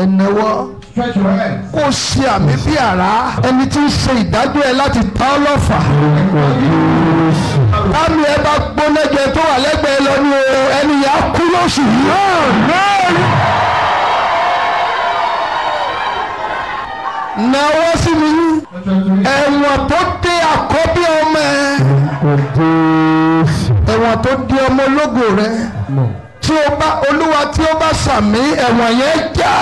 ẹ̀nẹ́wọ́ Stretch your hands. kó ṣe àmì bí àrá ẹni tí ń ṣe ìdájọ́ ẹ láti ta ọ́ lọ́fà. táàmì ẹ bá gbóná jẹ tó wà lẹ́gbẹ̀ẹ́ lọ ní o ẹni yà á kú lóṣù yìí. náwó sí mi Stretch your hands. ẹ̀wọ̀n tó dé àkọ́bí ọmọ ẹ ẹ̀wọ̀n tó dé ọmọ ológo rẹ tí o bá olúwa tí o bá sàmì ẹ̀wọ̀n yẹn já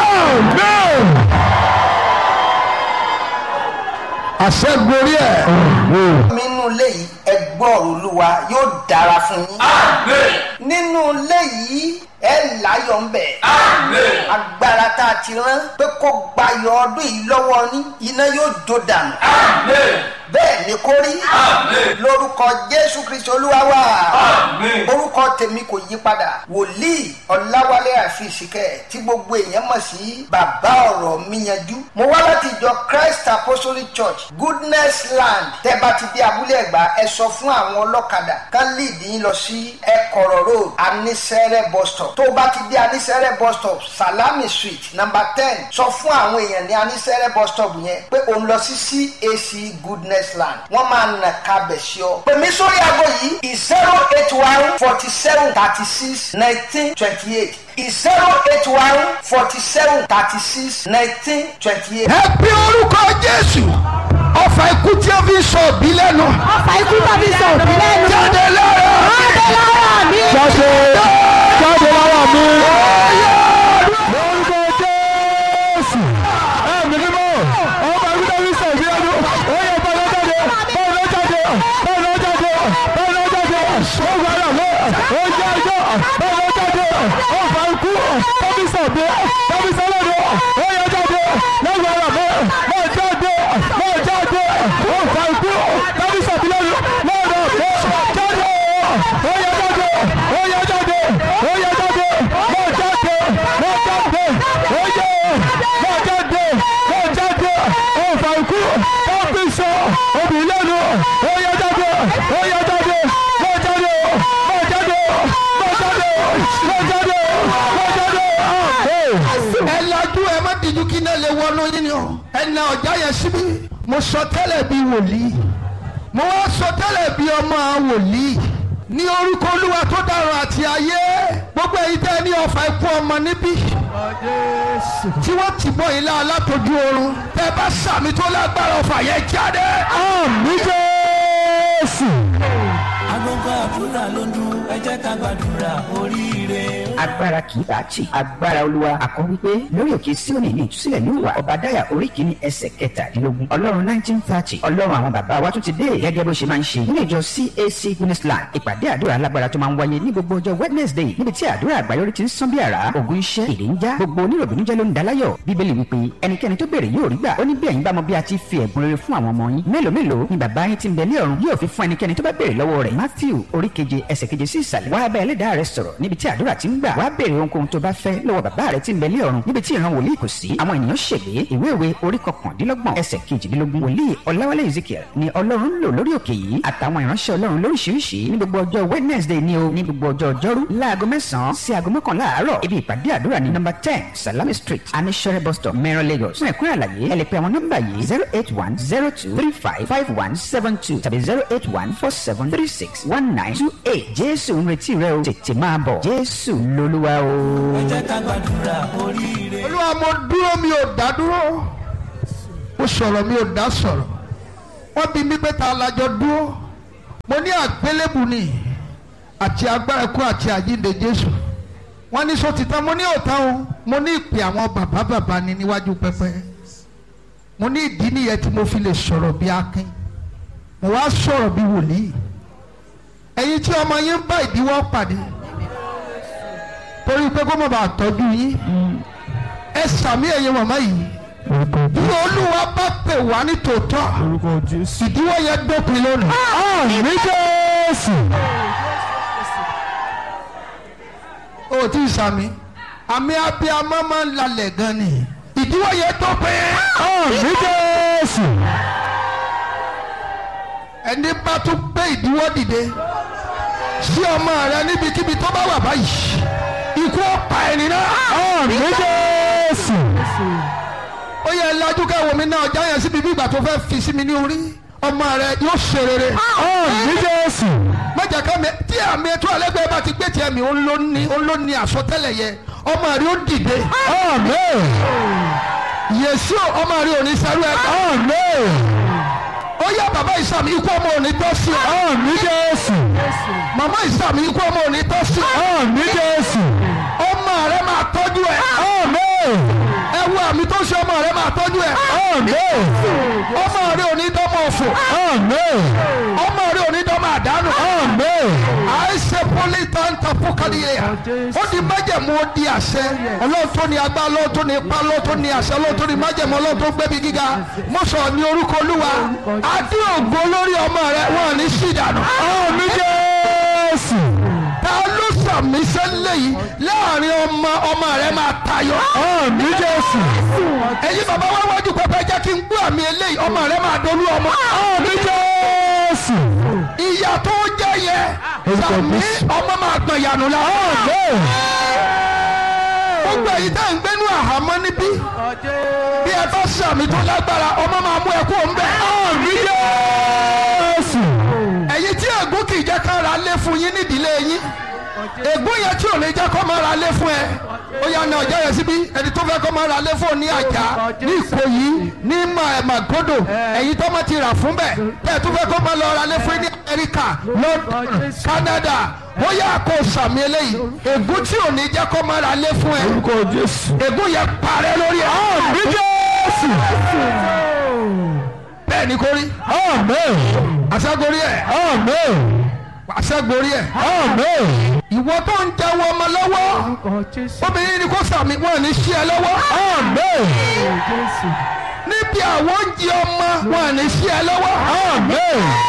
àṣẹ gorí ẹ̀. nínú ilé yìí ẹ gbọ́ ọ̀rọ̀ olúwa yóò dára fún yín. nínú ilé yìí ẹ láyọ̀ ń bẹ̀. agbára tá a ti rán pé kó gbayọ̀ ọdún yìí lọ́wọ́ ní iná yóò jó dànù. bẹ́ẹ̀ ni kó rí lórúkọ jésù kristu olúwa wa orúkọ tèmi kò yí padà wòlíì ọ̀làwálé àfìsíkẹ́ tí gbogbo èèyàn mọ̀ sí bàbá ọ̀rọ̀ mi yanjú mo wá láti ìjọ christ apostolic church goodness land tẹ́ bá ti dé abúlé ẹ̀gbá ẹ sọ fún àwọn ọlọ́kadà kán lead yín lọ sí ẹ̀kọ́rọ̀ road anisẹ́rẹ́ bus stop tó bá ti dé anisẹ́rẹ́ bus stop salami street number ten sọ fún àwọn èèyàn ní anisẹ́rẹ́ bus stop yẹn pé òun lọ sí cac goodness land wọ́n máa nà kábẹ̀ sí ọ. pèmí sórí aago yìí zero eight one forty seven thirty six nineteen twenty eight zero eight one forty seven thirty six nineteen twenty eight. ẹ bí orúkọ jésù ọfà ikú tí ó fi sọ òbí lẹ́nu ọfà ikú tàbí sọ òbí lẹ́nu. jáde lára jáde lára mi. jáde jáde lára mi. lórúkọ jésù ẹ̀mí mímọ́ ọba ikú tí ó fi sọ òbí lẹ́nu ó yẹ bọ́ọ̀lù jáde bọ́ọ̀lù jáde bọ́ọ̀lù jáde bọ́ọ̀lù jáde ó gbọ́dọ̀ mọ́ ó jẹ́ ẹjọ́ bọ́ọ̀lù jáde ọfà ikú tó fi sọ òbí tó fi sọ lẹ́nu ó yẹ jáde lọ́gbọ̀dọ̀ mọ́ mọ́ jáde mọ́ jáde ọfà ikú tó fi sọ òbí lẹ́nu lọ́dọ̀ mọ́ jáde ó yẹ jáde ó yẹ jáde ó yẹ jáde mọ́ jáde mọ́ jáde ó yẹ mọ́ jáde mọ́ jáde ọfà ikú tó fi sọ òbí lẹ́nu ó yẹ jáde ó yẹ jáde mọ́ jáde mọ́ jáde mọ́ jáde mọ́ jáde mọ́ jáde. ẹ lajú ẹ má díjú kí náà lè wọnú yín ni o ẹ na ọjà yẹn síbí mo sọ tẹ́lẹ̀ bí wòlíì mo wá sọ tẹ́lẹ̀ bí ọmọ wòlíì ní orúkọ olúwa tó dára àti ayé gbogbo èyí tẹ́ ní ọfà ikú ọmọ níbí tí wọ́n ti bọ́ ilé alátojú oorun tẹ́ bá sàmì tó lágbára ọfà yẹn jáde. àmì jésù. agogo àdúrà ló ń dún ẹ jẹ́ ká gbàdúrà oríire. agbára kì í bá tì agbára olúwa àkọ́ wípé lórí òkè síòní ní ìtúsílẹ̀ ní ìwà ọ̀bàdáyà orí kìíní ẹsẹ̀ kẹtàdínlógún ọlọ́run nineteen thirty ọlọ́run àwọn bàbá wa tún ti dé gẹ́gẹ́ bó ṣe máa ń ṣe nínú ìjọ cac guinnessland ìpàdé àdúrà alágbára tó máa ń wáyé ní gbogbo ọjọ́ wednesday níbi tí àdúrà àgbáyọrí ti ń sán bí àrá ògùn iṣẹ́ èdè ń já gbogbo oníròbìnújẹ́ ló ń daláyọ̀ bíbélì wípé ẹnikẹ́ni tó béèrè yóò rí gbà ó ní bí ẹ̀yin bá mọ bí a ti fi ẹ̀bùn rere fún àwọn ọmọ yín mélòó mélòó ni bàbá yín ti ń bẹ ní ọ̀run yóò fi fún ẹnikẹ́ni tó bá béèrè lọ́wọ́ rẹ̀ matthew orí keje ẹsẹ̀ keje sí ìsàlẹ̀ wá bá ẹlẹ́dàá rẹ sọ̀rọ̀ níbi tí àdúrà ti ń gbà wá béèrè ohunkóhun tó bá fẹ́ lọ́wọ́ bàbá rẹ tí ń bẹ ní ọ̀run níbi tí ìran wòlíì kò sí àwọn ènìyàn ṣègbè ìwé ìwé orí kọkàndínlọ́gbọ̀n ẹsẹ̀ kejìdínlógún wòlíì ọláwálé ezekiel ni ọlọ́run ń lò lórí òkè yìí àtàwọn ìránṣẹ́ ọlọ́run lóríṣiríṣi ní gbogbo ọjọ́ wednesday ni o ní gbogbo ọjọ́ ọjọ́rú láago mẹ́sàn-án sí aago mọ́kànlá àárọ̀ ibi ìpàdé àdúrà ní nọ́mbà ten salami street anishere bus stop mẹ́rin lagos fún ẹ̀kúnrẹ́ àlàyé ẹ lè pe àwọn nọ́mbà yìí zero eight one zero two three five five one seven two tàbí zero eight one four seven three six one nine two eight jésù ń retí rẹ o tètè máa bọ̀ jésù lolúwa o. ẹ jẹ́ ká gbàdúrà oríire. olúwa mo dúró mi ò dá dúró mo sọ̀rọ̀ mi ò dá sọ̀rọ̀ wọ́n bí mi pé ta lajọ dúró mo ní àgbélébù ni àti agbára ikú àti àjíǹde jésù wọ́n ní sọ́títàn mo ní òtán o mo ní ìpè àwọn bàbá bàbá ni níwájú pẹpẹ mo ní ìdí nìyẹn tí mo fi lè sọ̀rọ̀ bí akin mo wá sọ̀rọ̀ bí wòlíì ẹ̀yin tí ọmọ yín ń bá ìdíwọ́ pàdé torí pé kó má bàa tọ́jú yín ẹ sàmì ẹ̀yin màmá yìí bí olúwa bá pè wá ní tòótọ́ ìdíwọ́ yẹn dópin lónìí. àmì jésù. o tí ì sàmì àmì abiyamọ máa ń lalẹ̀ gan ni ìdíwọ́ yẹn dópin. àmì jésù. ẹni bá tún gbé ìdíwọ́ dìde sí ọmọ rẹ níbikíbi tó bá wà báyìí ikú ọ̀pá ẹni náà. àmì jésù. jésù ó yẹ lajú kẹwò mi náà ọjà yẹn síbi bí ìgbà tó fẹ́ fi sí mi ní orí ọmọ rẹ yóò ṣe rere. àmì jésù mọ̀jà ká mi tí àmì ètò ẹlẹ́gbẹ́ bá ti gbé tiẹ̀ mi ó ló ní ó ló ní àsọtẹ́lẹ̀ yẹ ọmọ rẹ ó dìde. àmì yèsù ọmọ rẹ ò ní sẹ́rú ẹ̀ àmì ó yá bàbá ìsàmì ikú ọmọ ò ní tọ́ sí ọ. àmì jésù màmá ìsàmì ikú ọmọ ò ní tọ́ sí ọ. àmì jésù ọmọ rẹ máa tọ́jú ẹ. àmì ẹ wo àmì tó ṣe ọmọ rẹ máa tọ́jú ẹ. àmì ọmọ rẹ ò ní dọ́mọ òfò. àmì ọmọ rẹ ò ní dọ́mọ àdánù. àmì àìsè pólítàǹtà fúkàlìyẹ ó di májẹ̀mú ó di àṣẹ ọlọ́run tó ní agbá ọlọ́run tó ní ipá ọlọ́run tó ní àṣẹ ọlọ́run tó ní májẹ̀mú ọlọ́run tó gbẹ́bí gíga mo sọ ní orúkọ olúwa adé ògo lórí ọmọ rẹ wọn ò ní sí ìdànù. àmì jésù ta ló sàmì sẹ́lẹ̀ yìí láàrin ọmọ ọmọ rẹ máa tayọ. àmì jésù ẹ̀yin bàbá wá wájú pẹpẹ jẹ́ kí n gbọ́ àmì eléyìí ọmọ rẹ máa dolú ọmọ. àmì jésù ìyá tó jẹ́ yẹ sàmì ọmọ máa gbọ̀n yànnú la. àmì gbogbo èyí tá à ń gbénú àhámọ́ níbí bí ẹ bá sàmì tó lágbára ọmọ máa mú ẹ kú òun bẹ́ẹ̀. àmì jésù ẹ̀yin tí ègún kì í jẹ́ ká ra lé fún yín nídìílé yín ègún yẹn tí ò ní jẹ́ kó máa ra lé fún ẹ ó yà ní ọjọ́ yẹn síbí ẹni tó fẹ́ kó máa ra lé fún ọ ní àjà ní ìkòyí ní màgòdò ẹ̀yin tó máa ti rà fún bẹ́ẹ̀ tẹ́ ẹ tó fẹ́ kó máa lọ ra lé fún yín ní amẹ́ríkà london canada ó yà kó sàmì eléyìí ègún tí ò ní jẹ́ kó máa ra lé fún ẹ orúkọ jésù ègún yẹn parẹ́ lórí ẹ àmì jésù bẹ́ẹ̀ ni kò rí àmì àṣàgorí ẹ àmì àṣàgorí ẹ àmì ìwọ tó ń jẹ́wọ́ ọmọ lọ́wọ́ obìnrin ni kò sàmì wọn ní sí ẹ lọ́wọ́ àmì níbi àwọn oúnjẹ ọmọ wọn ní sí ẹ lọ́wọ́ àmì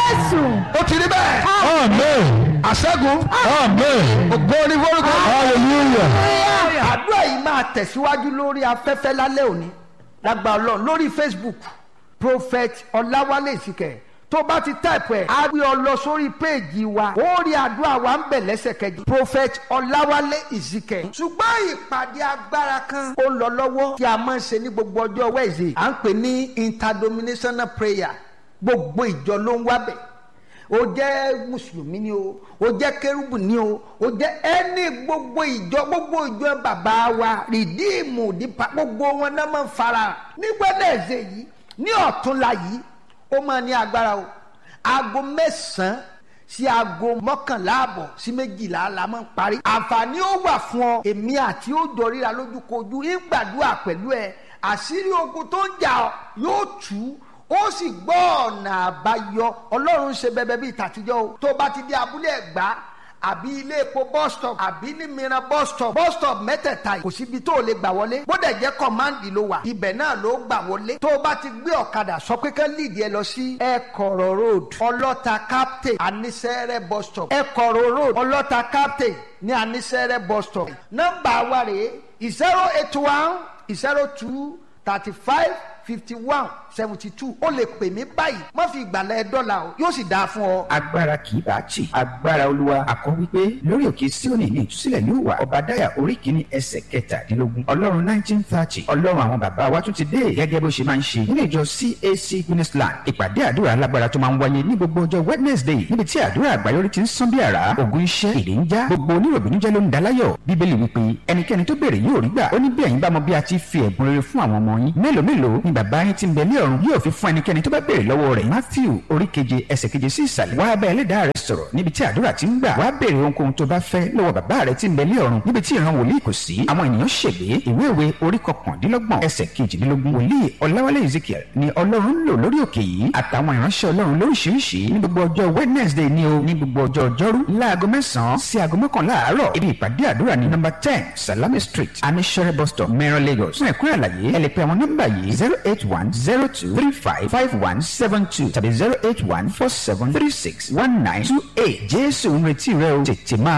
ó ti rí bẹ́ẹ̀ àmì àṣẹ́gun àmì ògo ní forúkọ. hallelujah àdúrà yìí máa tẹ̀síwájú lórí afẹ́fẹ́ lálẹ́ òní lágbà ọlọ́run lórí facebook prophet ọláwálé ìsìkẹ̀ tó bá ti táìpù ẹ̀ á gbé ọ lọ sórí péèjì wa ó rí àdúrà wa ń bẹ̀ lẹ́sẹ̀kẹjì prophet ọláwálé ìsìkẹ̀. ṣùgbọ́n ìpàdé agbára kan ó ń lọ lọ́wọ́ tí a máa ń ṣe ní gbogbo ọjọ́ wẹ́ẹ̀sì à ń pè ní interdenominational prayer gbogbo ìjọ ló ń wá bẹ̀ o jẹ́ mùsùlùmí ni o o jẹ́ kérúbù ni o o jẹ́ ẹni gbogbo ìjọ gbogbo ìjọ bàbá wa rìdíìmù dípa gbogbo wọn náà máa ń fara nígbàdàn ẹ̀sẹ̀ yìí ní ọ̀túnla yìí ó máa ní agbára o aago mẹ́sàn-án sí aago mọ́kànlá àbọ̀ sí méjìlá la máa ń parí àǹfààní ó wà fún ọ èmi àti ó jọ ríra lójúkojú ń gbàdúrà pẹ̀lú ẹ àṣírí ogun tó ń jà ọ yóò tú ó sì gbọ́ ọ̀nà àbáyọ ọlọ́run ṣe bẹbẹ bíi tàtijọ́ o tó bá ti dé abúlé ẹ̀gbá àbí ilé epo bus stop àbí ní mìíràn bus stop bus stop mẹ́tẹ̀ẹ̀ta yìí kò síbi tó o lè gbà wọlé bódà jẹ́ kọ́máǹdì ló wà ibẹ̀ náà ló gbà wọlé tó o bá ti gbé ọ̀kadà sọ pé ká líìdì ẹ lọ sí ẹ̀kọ̀rọ̀ road ọlọ́ta captain anisẹ́rẹ́ bus stop ẹ̀kọ̀rọ̀ road ọlọ́ta captain ní anisẹ́rẹ́ bus stop nọ́mbà wa rèé zero eight one zero two thirty five fifty one seventy two ó lè pè mí báyìí má fi ìgbàlẹ̀ dọ́là o yóò sì dáa fún ọ. agbára kì í bá tì agbára olúwa àkọ́ wípé lórí òkè síòní ní ìtúsílẹ̀ yóò wà ọba dáyà orí kìíní ẹsẹ̀ kẹtàdínlógún ọlọ́run nineteen thirty ọlọ́run àwọn bàbá wa tún ti dé gẹ́gẹ́ bó ṣe máa ń ṣe nínú ìjọ cac guinnessland ìpàdé àdúrà alágbára tó máa ń wáyé ní gbogbo ọjọ́ wednesday níbi tí àdúrà àgbáyọrí ti ń sán bí àrá ògùn iṣẹ́ èdè ń já gbogbo oníròbìnújẹ́ ló ń daláyọ̀ bíbélì wípé ẹnikẹ́ni tó béèrè yóò rí gbà ó ní bí ẹ̀yin bá mọ bí a ti fi ẹ̀bùn rere fún àwọn ọmọ yín mélòó mélòó ni bàbá yín ti ń bẹ ní ọ̀run yóò fi fún ẹnikẹ́ni tó bá béèrè lọ́wọ́ rẹ̀ matthew orí keje ẹsẹ̀ keje sí ìsàlẹ̀ wá bá ẹlẹ́dàá rẹ̀ sọ̀rọ̀ níbi tí àdúrà ti ń gbà wá béèrè ohunkóhun tó bá fẹ́ lọ́wọ́ bàbá rẹ̀ ti ń bẹ ní ọ̀run níbi tí ìran wòlíì kò sí àwọn ènìyàn ṣègbè ìwé ìwé orí kọkàndínlọ́gbọ̀n ẹsẹ̀ kejìdínlógún wòlíì ọláwálé ezekiel ni ọlọ́run ń lò lórí òkè yìí àtàwọn ìránṣẹ́ ọlọ́run lóríṣiríṣi ní gbogbo ọjọ́ wednesday ni o ní gbogbo ọjọ́ ọjọ́rú láago mẹ́sàn-án sí aago mọ́kànlá àárọ̀ ibi ìpàdé àdúrà ní nọ́mbà ten salami street anishere bus stop mẹ́rin lagos fún ẹ̀kúnrẹ́ àlàyé ẹ lè pe àwọn nọ́mbà yìí zero eight one zero two three five five one seven two tàbí zero eight one four seven three six one nine two eight jésù ń retí rẹ o tètè máa.